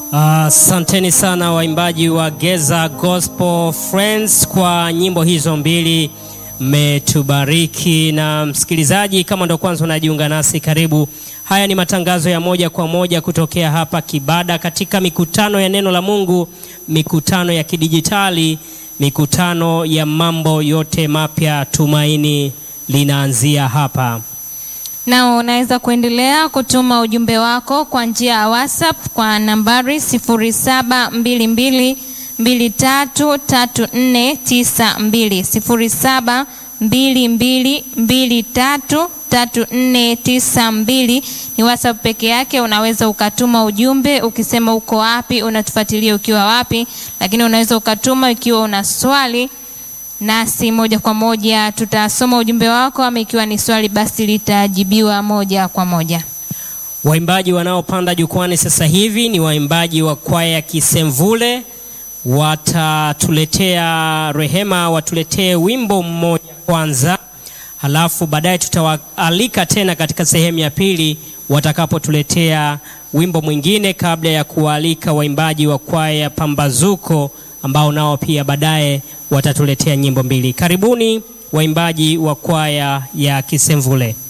Asanteni uh, sana waimbaji wa Geza Gospel Friends kwa nyimbo hizo mbili, mmetubariki. Na msikilizaji, kama ndo kwanza unajiunga nasi, karibu. Haya ni matangazo ya moja kwa moja kutokea hapa Kibada, katika mikutano ya neno la Mungu, mikutano ya kidijitali, mikutano ya mambo yote mapya. Tumaini linaanzia hapa. Na unaweza kuendelea kutuma ujumbe wako kwa njia ya WhatsApp kwa nambari 0722233492, 0722233492 ni WhatsApp peke yake. Unaweza ukatuma ujumbe ukisema uko wapi, unatufuatilia ukiwa wapi, lakini unaweza ukatuma ikiwa una swali nasi moja kwa moja tutasoma ujumbe wako, ama ikiwa ni swali basi litajibiwa moja kwa moja. Waimbaji wanaopanda jukwani sasa hivi ni waimbaji wa kwaya Kisemvule, watatuletea Rehema, watuletee wimbo mmoja kwanza, halafu baadaye tutawaalika tena katika sehemu ya pili watakapotuletea wimbo mwingine, kabla ya kuwaalika waimbaji wa kwaya Pambazuko ambao nao pia baadaye watatuletea nyimbo mbili. Karibuni waimbaji wa kwaya ya Kisemvule.